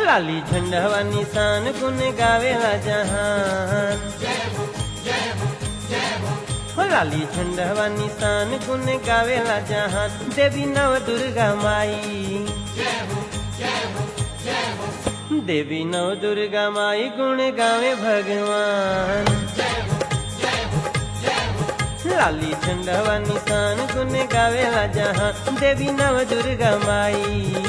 लाली झंडवा निशान गुन गावेला जहान हो लाली झंडवा निशान गुन गावेला जहान देवी नव दुर्गा माई देवी नव दुर्गा माई गुण गावे भगवान लाली झंडवा निशान गुन गावेला जहान देवी नव दुर्गा माई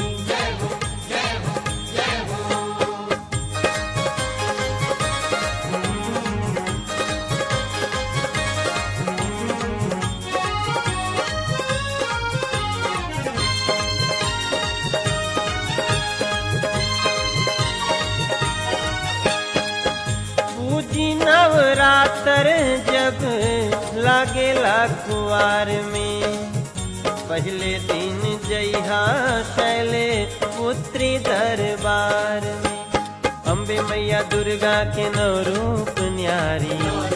पूजी नवरात्र जब लागेला कुआर में पहले दिन जइहा शैले पुत्री दरबार में अम्बे मैया दुर्गा के नव रूप न्यारी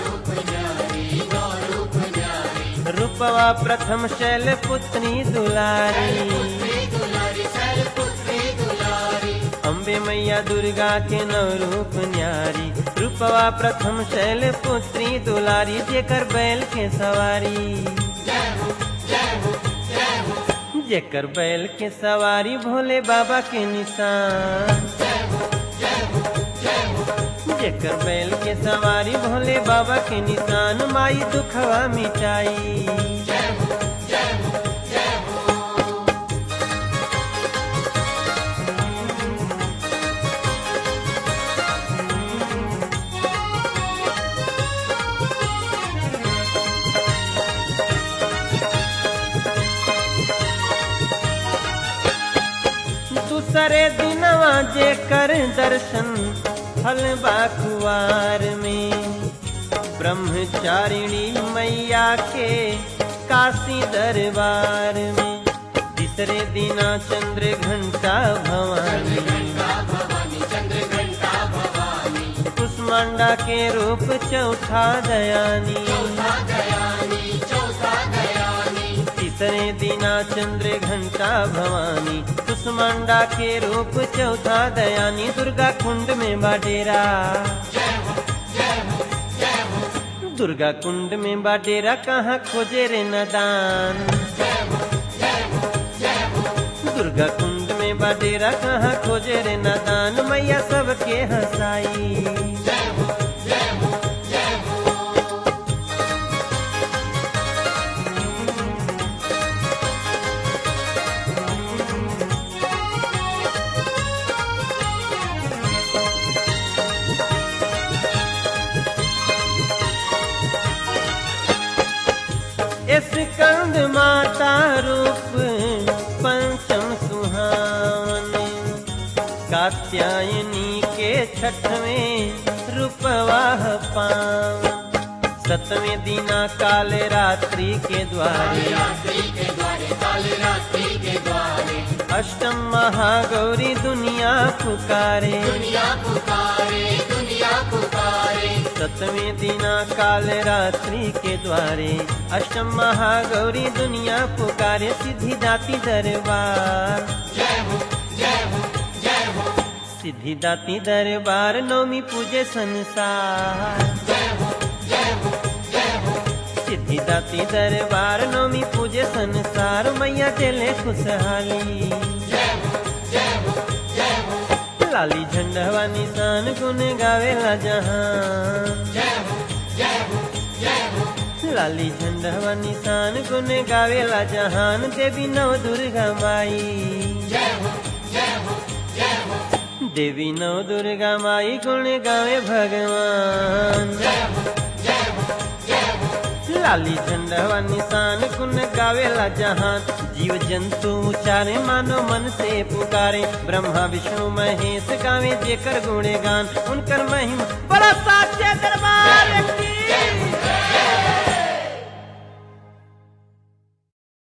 रूपवा प्रथम शैल पुत्री दुलारी अम्बे मैया दुर्गा के नव रूप न्यारी रूपवा प्रथम शैल पुत्री दुलारी जेकर बैल के सवारी जेकर बैल के सवारी भोले बाबा के निशान जेकर बैल के सवारी भोले बाबा के निशान माई दुखवा मिटाई दूसरे दिनवा जे कर दर्शन फल बाकुआर में ब्रह्मचारिणी मैया के काशी दरबार में तीसरे दिना चंद्र घंटा भवानी कुष्मांडा के रूप चौथा दयानी तीसरे दिना चंद्र घंटा भवानी कुष्मांडा के रूप चौथा दयानी दुर्गा कुंड में बाडेरा दुर्गा कुंड में बाडेरा कहाँ खोजे रे नदान दुर्गा कुंड में बाडेरा कहाँ खोजे रे नदान मैया सबके हंसाई इस कंद माता रूप पंचम सुहावन कात्यायनी के छठवें रूपवाह पावन सतवें दिना काल रात्रि के द्वारे अष्टम महागौरी दुनिया पुकारे सतवें दिना काल रात्रि के द्वारे अष्टम महागौरी दुनिया पुकारे सिद्धि दाती दरबार सिद्धि दाती दरबार नौमी पूजे संसार सिद्धि दाती दरबार नौमी पूजे संसार मैया चले खुशहाली लाली झंडवा निशान गुन गावेला जहान लाली झंडवा निशान गुन गावेला जहान देवी नव दुर्गा माई देवी नव दुर्गा माई गुण गावे भगवान लाली झंडवा निशान गुन गावेला जहान जीव जंतु उचारे मानो मन से पुकारे ब्रह्मा विष्णु महेश गावे जेकर गुणे गान उनकर महिमा बड़ा साचे दरबार की